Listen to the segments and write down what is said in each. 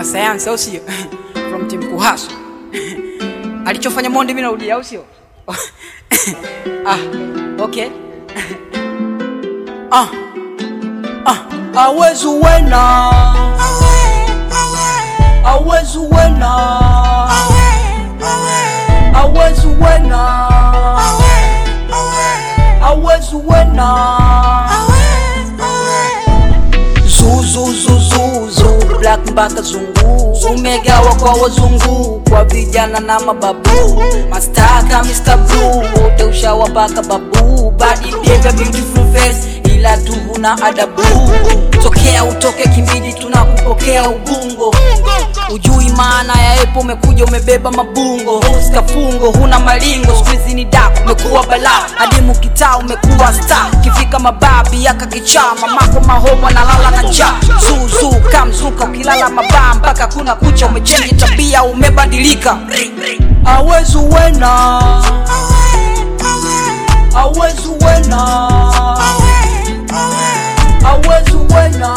mwanasayansi au sio? From team Kuhaso. Alichofanya Mondi mimi narudia au sio? ah, okay. ah. Ah, awezi wena. Awezi wena. Awezi wena. Awezi wena. Zuzuzuzuzu black mpaka zungu umegawa kwa wazungu kwa vijana na mababu mastaka Mr. Blue wote ushawapaka babu body baby beautiful face ila tu huna adabu tokea utoke kimbiji tunakupokea ubungo ujui maana ya epo umekuja umebeba mabungo skafungo huna malingo skuizi ni dak umekuwa balaa hadi mukitaa umekuwa sta kifika mababi yaka kichaa mamako mahomo analala na njaa zuzu kamzuka ukilala mabaa mpaka kuna kucha umechenji tabia umebadilika awezi wena awezi wena awezi wena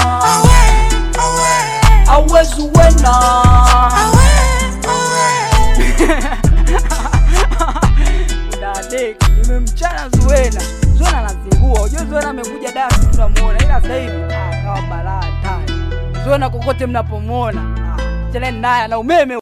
awezi wena Dadeki, nimemchana Zuena. Zuena anazingua. Unajua Zuena amekuja dasi tunamuona ila sasa hivi ah, kawa balaa tani. Zuena kokote mnapomwona. Ah, cheleni naye na umeme